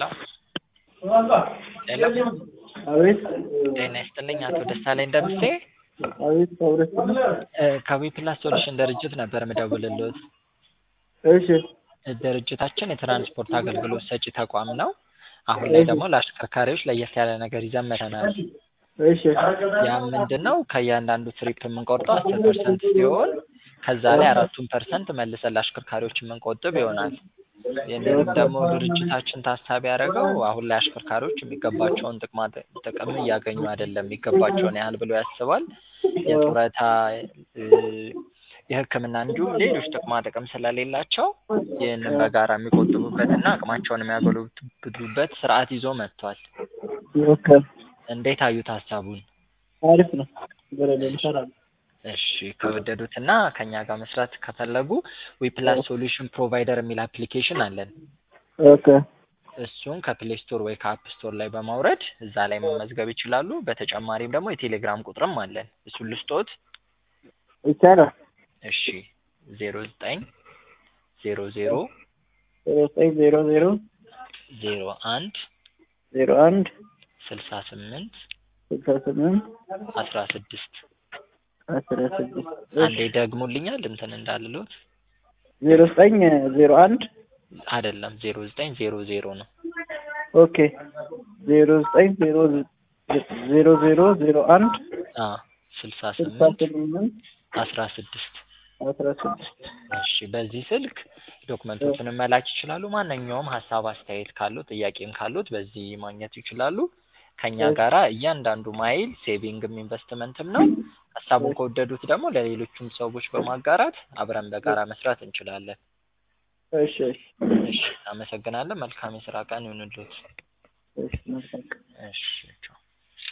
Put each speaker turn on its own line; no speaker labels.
ሄሎ ሄሎ
አቤት
ጤና ይስጥልኝ አቶ ደሳለኝ ደምሴ
አቤት አብረት
እ ከዊፕላስ ሶሉሽን ድርጅት ነበር ምደውልልዎት።
እሺ
ድርጅታችን የትራንስፖርት አገልግሎት ሰጪ ተቋም ነው። አሁን ላይ ደግሞ ለአሽከርካሪዎች ለየት ያለ ነገር ይዘን መጥተናል።
እሺ
ያም ምንድን ነው ከእያንዳንዱ ትሪፕ የምንቆርጠው አስር ፐርሰንት ሲሆን ከዛ ላይ አራቱን ፐርሰንት መልሰን ለአሽከርካሪዎች የምንቆጥብ ይሆናል። ይህንንም ደግሞ ድርጅታችን ታሳቢ ያደረገው አሁን ላይ አሽከርካሪዎች የሚገባቸውን ጥቅማ ጥቅም እያገኙ አይደለም የሚገባቸውን ያህል ብሎ ያስባል። የጡረታ እ የሕክምና እንዲሁም ሌሎች ጥቅማ ጥቅም ስለሌላቸው ይህንን በጋራ የሚቆጥቡበትና አቅማቸውን የሚያጎለብቱበት ስርዓት ይዞ መጥቷል።
ኦኬ
እንዴት አዩት ሀሳቡን?
አሪፍ ነው። በረዶ እንሰራለን።
እሺ ከወደዱትና ከኛ ጋር መስራት ከፈለጉ ዊፕላስ ሶሉሽን ፕሮቫይደር የሚል አፕሊኬሽን አለን።
ኦኬ
እሱን ከፕሌይ ስቶር ወይ ከአፕ ስቶር ላይ በማውረድ እዛ ላይ መመዝገብ ይችላሉ። በተጨማሪም ደግሞ የቴሌግራም ቁጥርም አለን። እሱን ልስጦት።
ይቻላል።
እሺ ዜሮ ዘጠኝ ዜሮ ዜሮ
ዜሮ ዘጠኝ ዜሮ ዜሮ
ዜሮ አንድ
ዜሮ አንድ
ስልሳ ስምንት
ስልሳ ስምንት
አስራ ስድስት
አስራ ስድስት
አንዴ ደግሞልኛል እንትን እንዳልሎት
ዜሮ ዘጠኝ ዜሮ አንድ
አይደለም ዜሮ ዘጠኝ ዜሮ ዜሮ ነው።
ኦኬ ዜሮ ዘጠኝ ዜሮ ዜሮ ዜሮ ዜሮ አንድ
አ ስልሳ
ስልሳ
ስምንት
ስምንት
አስራ ስድስት
አስራ ስድስት
እሺ በዚህ ስልክ ዶክመንቶችንም መላክ ይችላሉ። ማንኛውም ሀሳብ አስተያየት ካሉት ጥያቄም ካሉት በዚህ ማግኘት ይችላሉ። ከኛ ጋራ እያንዳንዱ ማይል ሴቪንግም ኢንቨስትመንትም ነው። ሀሳቡን ከወደዱት ደግሞ ለሌሎቹም ሰዎች በማጋራት አብረን በጋራ መስራት እንችላለን።
እሺ እሺ
እሺ አመሰግናለን። መልካም የስራ ቀን ይሁንልዎት።
እሺ መልካም
እሺ ቻው።